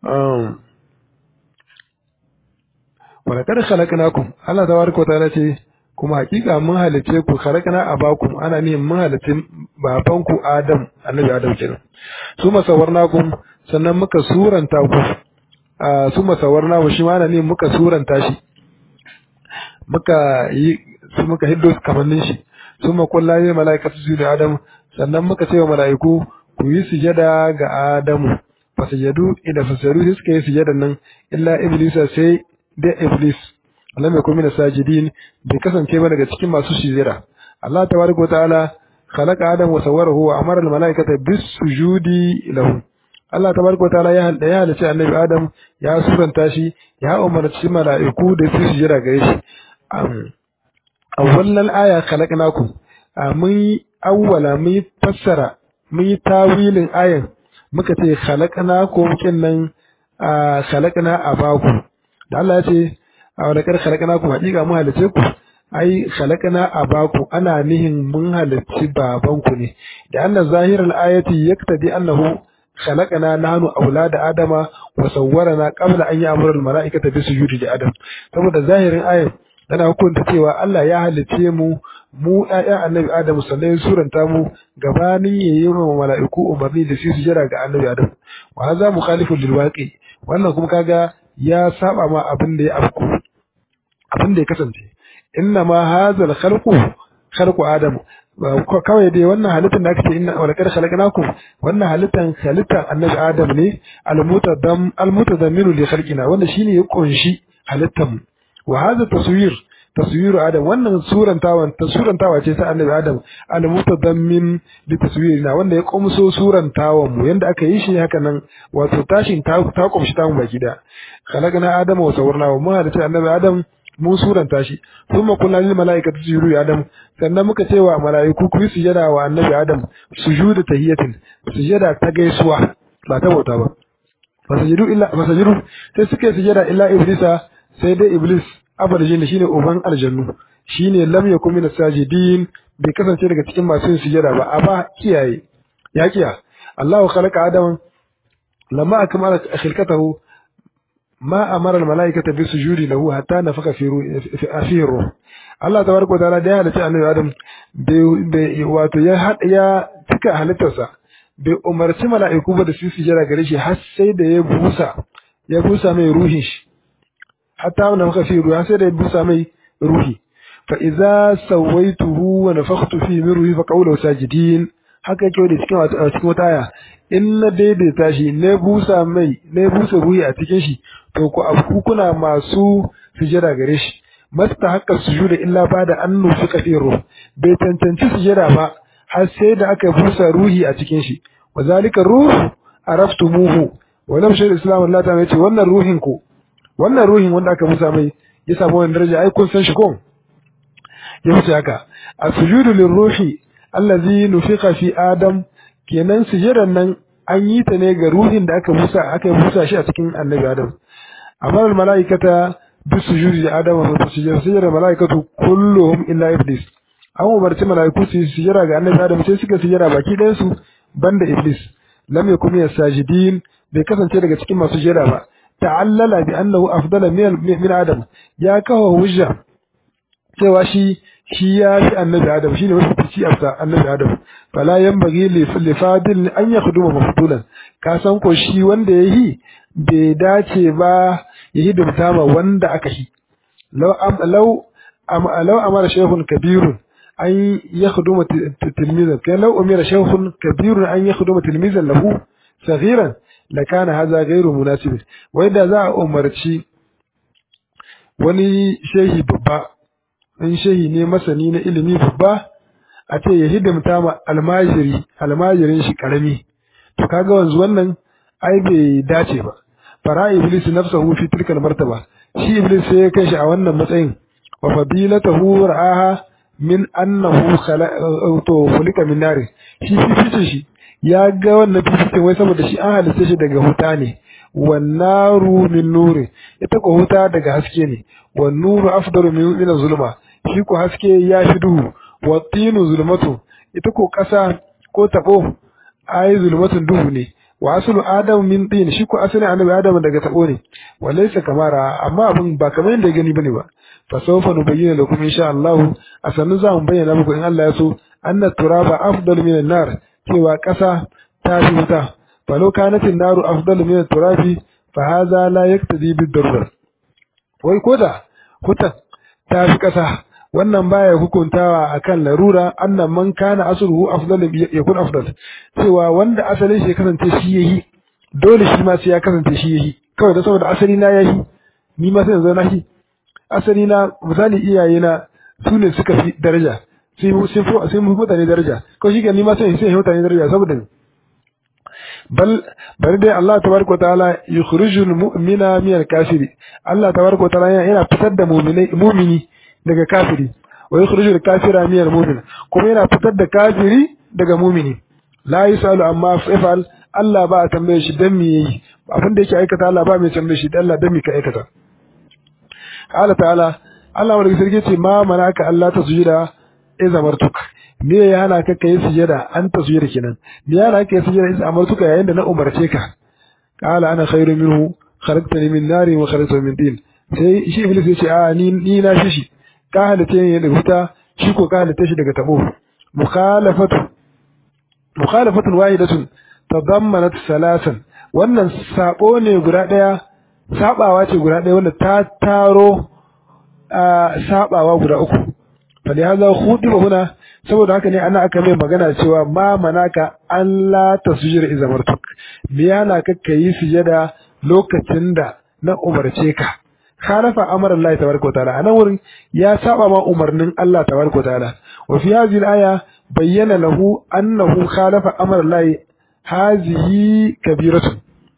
walakar khalaqnakum Allah tabaraka wa ta'ala ce kuma hakika mun halice ku khalaqna abakum ana ne mun halice babanku Adam annabi Adam kenan su masawarnakum sannan muka suranta ku su masawarna shi ma ana ne muka suranta shi muka yi su muka hiddo kamannin shi su ma kullaye mala'ikatu su da Adam sannan muka ce wa mala'iku ku yi sujada ga Adamu fasajadu ida fasajadu sai suka yi sujadan nan illa iblisa sai da iblis lam yakun min sajidin bai kasance ba daga cikin masu sujada Allah tabaraka wa ta'ala khalaqa adam wa sawwarahu wa amara al malaikata bis sujudi lahu Allah tabaraka wa ta'ala ya halda ya halice annabi adam ya suranta shi ya umarci mala'iku da su sujada gare shi awwalal aya khalaqnakum mun awwala mun fassara mun yi tawilin ayan muka ce khalaqnakum kinnan khalaqna abaku da Allah ya ce a wani kar khalaqnakum hakika mun halice ku ai khalaqna abaku ana nihin mun halicci babanku ne da anna zahiral ayati yaktadi annahu khalaqna nahnu aulada adama wa sawwarana qabla an ya'muru al mala'ikata bi sujudi li adam saboda zahirin ayan tana hukunta cewa Allah ya halice mu mu ƴaƴan annabi Adam sannan suranta mu gabanin yayi wa mala'iku umarni da su sujada ga annabi Adam wa hadha mukhalifun lil waqi wannan kuma kaga ya saba ma abin da ya afku abin da ya kasance inna ma hadha al khalqu khalqu Adam kawai dai wannan halittar da aka ce inna wa laqad khalaqnakum wannan halittar halittar annabi Adam ne al mutadam al mutadammiru li khalqina wanda shine ya kunshi halittar mu wa hadha taswir taswiru adam wannan surantawan tasurantawa ce ta annabi adam al mutadammin bi taswirina wanda ya kumso surantawan mu yanda aka yi shi haka nan wato tashin ta ta kumshi ta mu baki da khalaqna adam wa sawwarna wa mun hada annabi adam mu suranta shi thumma qulna lil malaikati sujudu li adam sannan muka ce wa malaiku ku yi sujada wa annabi adam sujudu tahiyatin sujada ta gaisuwa ba ta bauta ba fasajudu illa fasajudu sai suka yi sujada illa iblisa sai dai iblis abarjin shine uban aljannu shine lam yakun min sajidin bai kasance daga cikin masu yin sujada ba a ba kiyaye ya kiya Allahu khalaqa adam lamma akmala khilqatahu ma amara al malaikata bi sujudi lahu hatta nafaka fi fi ruh Allah tabaraka wa ta'ala da ya halitta annabi adam bai wato ya ya cika halittarsa bai umarci mala'iku ba da su sujada gare shi har sai da ya busa ya busa mai ruhin shi hatta wanda muka fi ruwa sai da ya busa mai ruhi fa idza sawaituhu wa nafakhtu fi min ruhi fa qawlu sajidin haka yake da cikin cikin wata aya in na daidaita shi ne busa mai ne busa ruhi a cikin shi to ku abu kuna masu sujada gare shi masta haka sujuda illa ba da an nufi kafin ruh bai cancanci sujada ba har sai da aka busa ruhi a cikin shi wa zalika ruh araftumuhu wa lam shayr islam Allah ta ce wannan ruhin ku wannan ruhin wanda aka musa mai ya samu wannan daraja ai kun san shi ko ya wuce haka as-sujudu lirruhi allazi nufiqa fi adam kenan sujudan nan an yi ta ne ga ruhin da aka musa aka musa shi a cikin annabi adam amma al malaikata bi sujudi li adam wa sujudi sujudi malaikatu kulluhum illa iblis an umarci malaiku su sujada ga annabi adam sai suka sujada baki ɗayan su banda iblis lam yakun yasajidin bai kasance daga cikin masu sujada ba ta'allala bi annahu afdala min min adam ya kawo hujja cewa shi shi ya fi annabi adam shine wasu fici afsa annabi adam fala yanbaghi li fadil an yakhduma mafdulan ka san ko shi wanda yayi bai dace ba ya hidimta ma wanda aka yi law am law am law amara shaykhun kabirun an yakhduma tilmizan kai law umira shaykhun kabirun an yakhduma tilmizan lahu saghiran lakana haza gairu munasib wai da za a umarci wani shehi babba in shehi ne masani na ilimi babba a ce ya hidimta ma almajiri almajirin shi karami to kaga wanzu wannan ai bai dace ba fara iblis nafsahu fi tilkal martaba shi iblis sai ya kai shi a wannan matsayin wa fadilatahu ra'aha min annahu to khulika min nar shi fifice shi ya ga wannan fifikin wai saboda shi an halitta shi daga huta ne wannaru min nuri ita ko huta daga haske ne wan nuru afdalu min min zulma shi ko haske ya fi duhu wa tinu zulmatu ita ko kasa ko tabo ai zulmatun duhu ne wa aslu adam min tin shi ko asalin annabi adam daga tabo ne walaysa kamara amma abin ba kamar yadda gani bane ba fa sawfa nubayyana lakum insha Allah a sannu za mu bayyana muku in Allah ya so anna turaba afdal min an-nar cewa kasa ta fi wuta fa law kanat an-naru afdal min at-turabi fa hadha la yaktadi bid-darura wai koda hutan ta fi kasa wannan baya hukuntawa akan larura annan man kana asluhu afdal yakun afdal cewa wanda asalin shi kasance shi yayi dole shi ma sai ya kasance shi yayi kawai da saboda asali na yayi ni ma sai yanzu na shi asali na misali iyaye na su ne suka fi daraja sai mu sai mu sai mu mutane daraja ko shi ni ma sai sai mutane daraja saboda bal bari dai Allah tabaraka ta'ala yukhrijul mu'mina min al-kafiri Allah tabaraka ta'ala yana fitar da mu'minai mu'mini daga kafiri wa yukhrijul kafira min al-mu'min kuma yana fitar da kafiri daga mu'mini la yusalu amma fa'al Allah ba a tambaye shi dan me yayi abin da yake aikata Allah ba mai tambaye shi dan Allah dan me ka aikata Allah ta'ala Allah wanda sarki ce ma manaka Allah ta sujuda iza martuk me ya hana ka kai sujada an ta sujada kenan me ya hana ka kai sujada iza amartuka yayin da na umarce ka qala ana khairu minhu khalaqtani min nari wa khalaqtahu min tin sai shi iblis ya ce a ni ni na shi shi ka halitta ne daga wuta shi ko ka halitta shi daga tabo mukhalafatu mukhalafatun wahidatun tadammanat salasan wannan sabo ne guda daya sabawa ce guda daya wanda ta taro sabawa guda uku falihaza khudiba huna saboda haka ne ana aka mai magana cewa ma manaka an la tasjira idza martuk me yana ka kai sujada lokacin da na umarce ka khalafa amara Allah tabaraka wa ta'ala anan wurin ya saba ma umarnin Allah tabaraka wa ta'ala wa fi hadhihi al-aya bayyana lahu annahu khalafa amara Allah hazihi kabiratun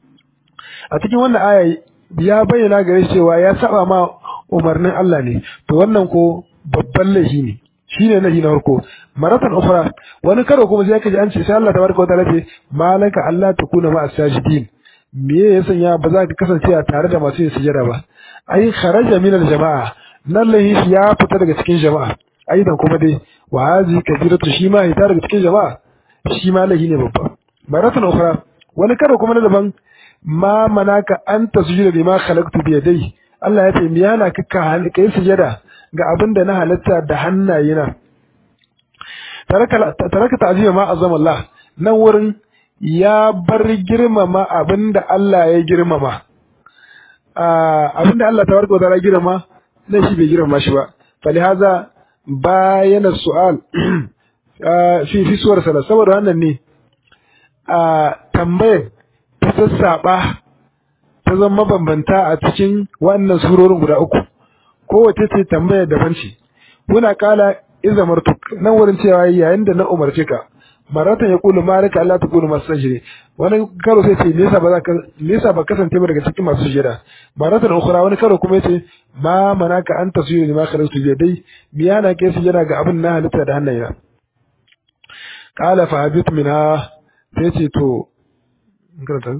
a cikin wannan aya ya bayyana gare cewa ya saba ma umarnin Allah ne to wannan ko babban laifi ne shine laifi na farko maratan ukhra wani karo kuma sai kaji an ce sai Allah tabaraka wa ta'ala ce malaka Allah takuna ma as-sajidin me ya sanya ba za ka kasance a tare da masu yin sujada ba ai kharaja min al-jama'a nan laifi ya fita daga cikin jama'a aidan kuma dai wa hazi kabiratu shi ma ya daga cikin jama'a shi ma laifi ne babba maratan ukhra wani karo kuma na daban ma manaka an tasjuda bima khalaqtu bi yadayhi Allah ya ce me yana ka kai sujada ga abin da na halatta da hannayena taraka ta'zima ma azama Allah nan wurin ya bar girmama abin da Allah ya girmama abin da Allah tabaraka wa ta'ala girmama nan shi bai girmama shi ba falihaza bayana su'al fi fi suwar sala saboda wannan ne a tambayar ta sassaba ta zama mabambanta a cikin wannan surorin guda uku kowace ce tambaya daban ce muna kala iza martuk nan wurin cewa yayin da na umarce ka maratan ya kulu malika Allah ta kulu masu sajire wani karo sai ce nesa ba za ka nesa ba kasance ba daga cikin masu sujada maratan ukhra wani karo kuma yace ma manaka an tasjudu lima khalaqtu bi yadai biyana kai sujada ga abin na halitta da hannayena qala fa habit minha sai ce to karanta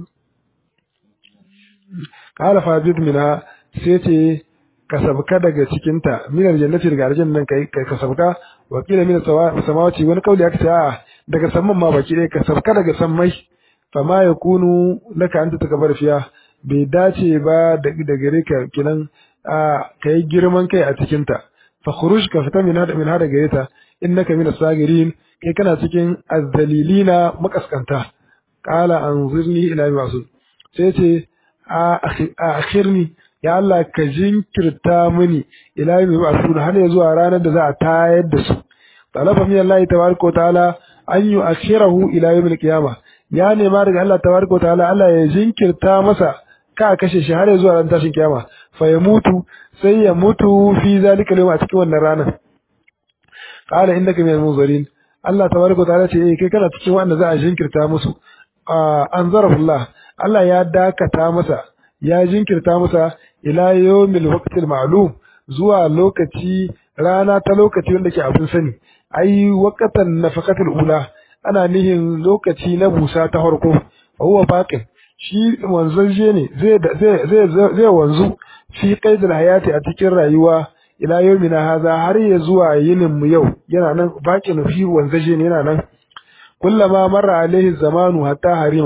qala fa habit minha sai ce ka sabka daga cikinta min aljannati daga aljannan nan kai ka sabka wa kila min samawati wani kauli aka ce a daga samman ma baki dai ka sabka daga sammai fa ma yakunu laka anta takabar fiya bai dace ba da gare ka kinan a kai girman kai a cikinta fa khuruj ka fita min hada min hada gare ta innaka min as-sagirin kai kana cikin azzalilina makaskanta qala anzirni ila masu sai ce a akhirni ya Allah ka jinkirta mini ila yau ba su har ya zuwa ranar da za a tayar da su talaba min Allah tabaraka ta'ala an yu akhirahu ila yawm al-qiyama ya nema daga Allah tabaraka ta'ala Allah ya jinkirta masa ka kashe shi har ya zuwa ran tashin kiyama fa ya mutu sai ya mutu fi zalika yawm a cikin wannan ranar qala innaka min al-munzirin Allah tabaraka ta'ala ce eh kai kana cikin wanda za a jinkirta musu anzarahullah Allah ya dakata masa ya jinkirta masa ila yawmil waqtil ma'lum zuwa lokaci rana ta lokaci wanda ke abin sani ai waqatan nafaqatul ula ana nihin lokaci na busa ta farko huwa baqin shi wanzaje ne zai zai zai wanzu fi qaidil hayati a cikin rayuwa ila yawmina haza har ya zuwa yinin mu yau yana nan baqin fi wanzaje ne yana nan kullama marra alaihi zamanu hatta harima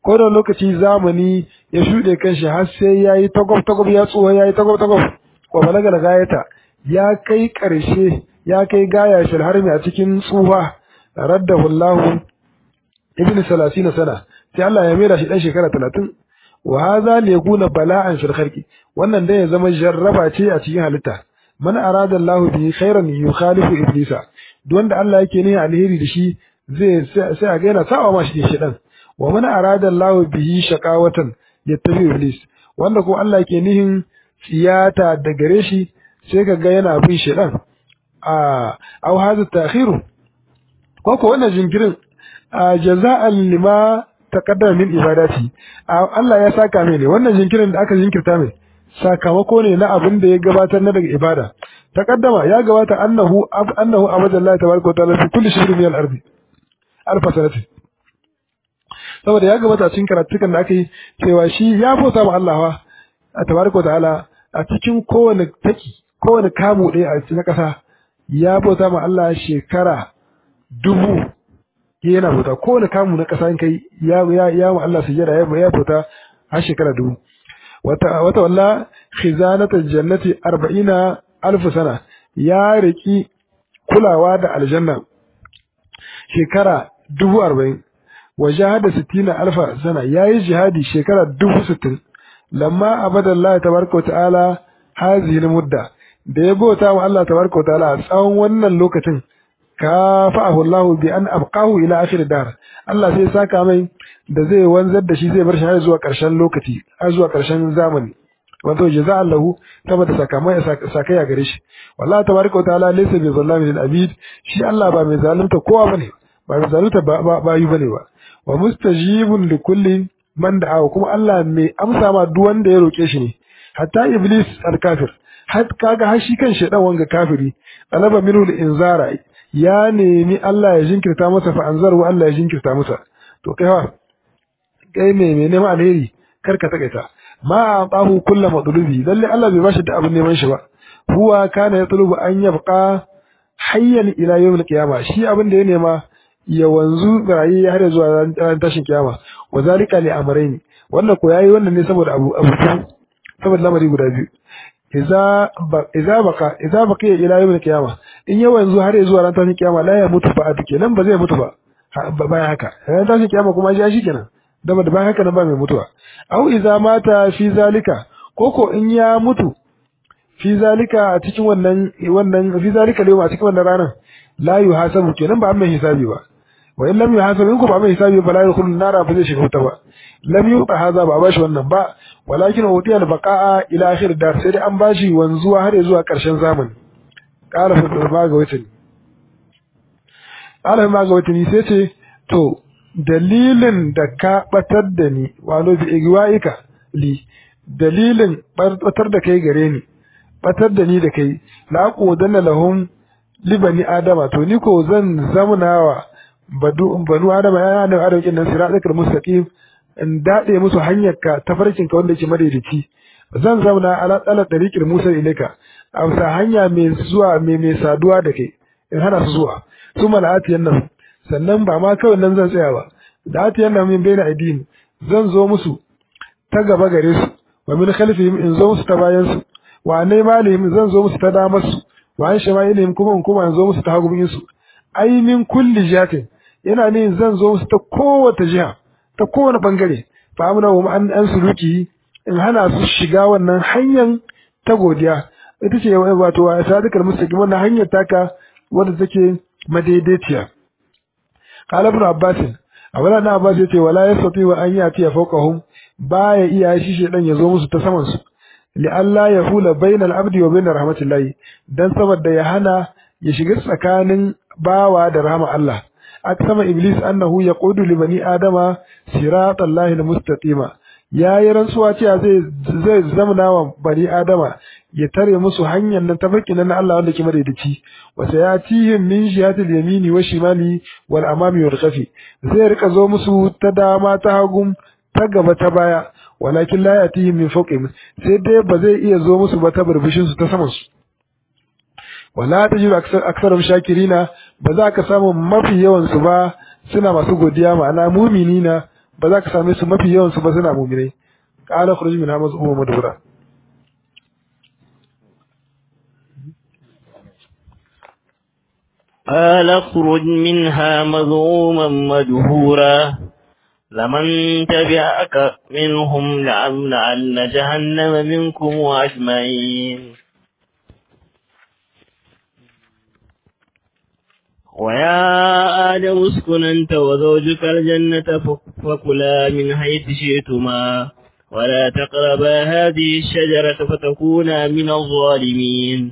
ko da lokaci zamani ya shuɗe kanshi har sai yayi tagob tagob ya tsuwa yayi tagob tagob wa balaga da gayata ya kai ƙarshe ya kai gaya shil harmi a cikin tsufa raddahu Allah ibn 30 sana sai Allah ya mera shi dan shekara 30 wa hadha li yakuna bala'an fil khalqi wannan dai ya zama jarraba ce a cikin halitta man arada Allah bihi khairan yukhalifu iblisa duk wanda Allah yake ne alheri da shi zai sai a ga yana sawa ma shi shi dan wa man arada Allah bihi shaqawatan yattabi iblis wanda ko Allah yake nihin tsiyata da gare shi sai ka ga yana bin shi dan a au hadha ta'khiru ko ko wannan jinkirin jaza'an lima taqaddama min ibadati Allah ya saka mai ne wannan jinkirin da aka jinkirta mai sakamako ne na abin da ya gabatar na daga ibada taqaddama ya gabata annahu annahu abadallahi tabaraka wa ta'ala fi kulli shay'in min al-ardi alfa sanati saboda ya gabata cikin karatukan da aka yi cewa shi ya bauta ma Allah wa tabaraka wa ta'ala a cikin kowane taki kowane kamu ɗaya a cikin ƙasa ya bauta ma Allah shekara dubu yana bauta kowane kamu na ƙasa in kai ya ya ya ma Allah sujjada ya ya bauta har shekara dubu wata wata walla khizanata jannati 40 alf sana ya riki kulawa da aljanna shekara dubu arba'in wa jahada sittina alfa sana yayi jihadi shekara dubu sittin lamma abadallahi tabaraka wa ta'ala hazihi mudda da ya bauta wa Allah tabaraka wa ta'ala a tsawon wannan lokacin kafa'ahu Allah bi an abqahu ila akhir dar Allah sai saka mai da zai wanzar da shi zai bar shi har zuwa ƙarshen lokaci har zuwa ƙarshen zamani wato jaza Allahu saboda sakamai sakaya gare shi wallahi tabaraka wa ta'ala laysa bi zallamin lil abid shi Allah ba mai zalunta kowa bane ba mai zalunta ba yi bane ba wa mustajibun li kulli man da'a kuma Allah mai amsa ma duk wanda ya roke shi ne hatta iblis al-kafir har kaga har shi kan shedan wanga kafiri talaba minhu al-inzara ya nemi Allah ya jinkirta masa fa anzaru Allah ya jinkirta masa to kai wa kai me me neman alheri kar ka takaita ma atahu kullu madlubi lalle Allah bai bashi da abin neman shi ba huwa kana yatlubu an yabqa hayyan ila yawm al-qiyamah shi abin da ya nema ya wanzu rayi har zuwa ran tashin kiyama wa zalika li amrayn wannan ko yayi wannan ne saboda abu abu saboda lamari guda biyu idza idza baka idza baka ila yawm al-qiyama in ya wanzu har zuwa ran tashin kiyama la ya mutu ba kenan ba zai mutu ba bayan haka ran tashin kiyama kuma ya shi kenan da da bayan haka nan ba mai mutuwa au idza mata fi zalika koko in ya mutu fi zalika a cikin wannan wannan fi zalika yau a cikin wannan ranar la yuhasabu kenan ba mai hisabi ba wa in lam yuhasabu in ko ba mai hisabi ba la yadkhulu nara ba zai shiga wuta ba lam yuqa hadha ba bashi wannan ba walakin utiya al-baqa'a ila akhir dar sai dai an bashi wanzuwa har zuwa karshen zamani qala fa ma ga wata qala ma ga wata sai ce to dalilin da ka batar da ni walo bi igwaika li dalilin batar da kai gare ni batar da ni da kai la qudanna lahum libani adama to ni ko zan zamnawa badu banu adama ya ne adam kin nan siratal mustaqim in dade musu hanyar ka tafarkin ka wanda yake madaidaici zan zauna ala tsala tariqil musa ilaika a bisa hanya mai zuwa mai mai saduwa da kai in hana su zuwa su mala'atiyan nan sannan ba ma kawai nan zan tsaya ba da atiyan nan min baina aidin zan zo musu ta gaba gare su wa min khalfihim in zo musu ta bayan su wa ne malihim zan zo musu ta damar su wa an shama'ilihim kuma in kuma in zo musu ta hagumin su ai min kulli jatin yana ne zan zo musu ta kowace jiha ta kowane bangare fa amna wa an an suluki in hana su shiga wannan hanyar ta godiya ita ce wato wa sadikal mustaqim wannan hanyar taka wadda take madaidaiciya qala ibn abbas abala na abbas yace wala yastati wa an yati fawqahum baya iya shi shedan ya zo musu ta saman su li alla yahula bainal abdi wa bainar rahmatillahi dan saboda ya hana ya shiga tsakanin bawa da rahama Allah aksama iblis annahu yaqudu li bani adama siratallahi almustaqima yayi rantsuwa cewa zai zai zamana wa bani adama ya tare musu hanyar nan tafarkin nan Allah wanda ke madaidaici wa sayatihim min jihatil yamini wa shimali wal amami wal khafi zai rika zo musu ta dama ta hagu ta gaba ta baya walakin la yatihim min fawqihim sai dai ba zai iya zo musu ba ta burbushin su ta saman su wala tajidu aksarum shakirina ba za ka samu mafi yawan su ba suna masu godiya ma'ana muminina ba za ka same su mafi yawan su ba suna mu'minai qala khuruj min hamaz umma madhura قال اخرج منها مذءوما مدهورا لمن تبعك منهم لأملأن جهنم منكم أجمعين ويا آدم اسكن أنت وزوجك الجنة فكلا من حيث شئتما ولا تقربا هذه الشجرة فتكونا من الظالمين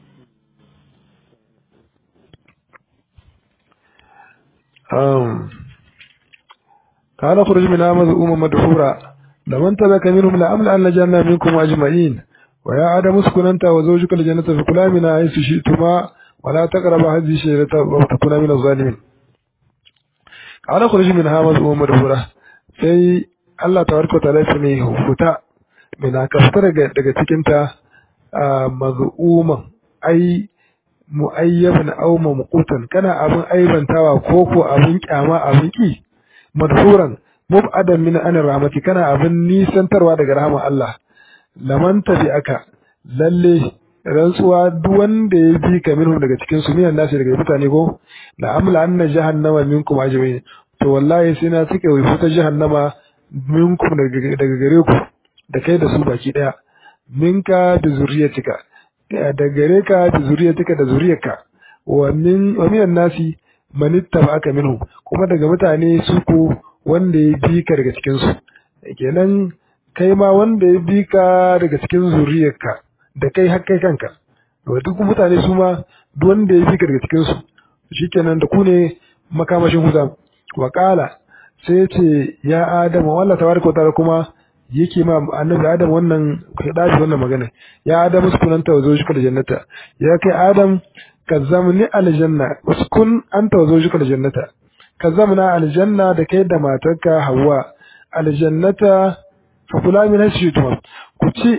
um قال اخرج منها مذءوما مدحورا لمن تبك منهم لأملأن جهنم منكم أجمعين ويا آدم اسكن أنت وزوجك الجنة فكلا منها حيث شئتما ولا تقربا هذه الشجرة وتكونا من الظالمين قال اخرج منها مذءوما مدحورا sai Allah tabaraka wa ta'ala ya ne huta mina ka fita daga daga cikin ta maz'uman ai mu'ayyaban aw mamqutan kana abin aibantawa ko ko abin kyama abin ki madhuran mub'adan min an rahmati kana abin nisantarwa daga rahman Allah laman aka lalle rantsuwa duk wanda ya bi ka minhum daga cikin su minan nasu daga mutane ko la amla anna jahannama minkum ajmain to wallahi sai na cike wai fita jahannama minkum daga gare ku da kai da su baki daya minka da zuriyatika da gare ka da zuriyatika da zuriyarka wa min wa minan nasi man ittaba'aka minhu kuma daga mutane su ko wanda ya bi ka daga cikin su kenan kai ma wanda ya bi ka daga cikin zuriyarka da kai har kai kanka to duk mutane su ma duk wanda ya bi ka daga cikin su shikenan da ku ne makamashin huza wa qala sai ce ya adama wallahi tabaraka ta'ala kuma yake ma annabi adam wannan dashi wannan magana ya adam uskun anta wa zawjuka aljannata ya kai adam kazzamni aljanna uskun anta wa zawjuka aljannata kazzamna aljanna da kai da matarka hawa aljannata fa kula min hashitum ku ci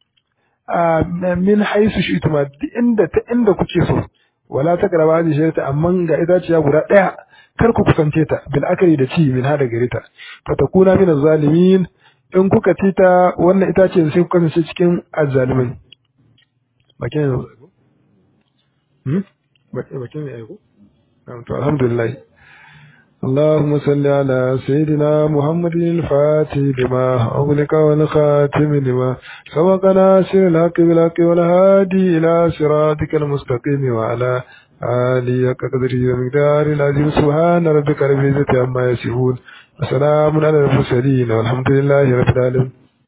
min haisu shituma inda ta inda kuke so wala taqrabu hadhihi shajarata amma ga itaciya guda daya kar ku kusance ta bil akari da ci min hada gare ta fa takuna min zalimin in kuka ci ta wannan itace sai ku kasance cikin azzalimai bakin ne hmm bakin ne aiko to alhamdulillah اللهم صل على سيدنا محمد الفاتح لما أغلق والخاتم لما سبق ناصر الحق بالحق والهادي إلى صراطك المستقيم وعلى آله قدره ومقدار العظيم سبحان ربك رب العزة عما يصفون وسلام على المرسلين والحمد لله رب العالمين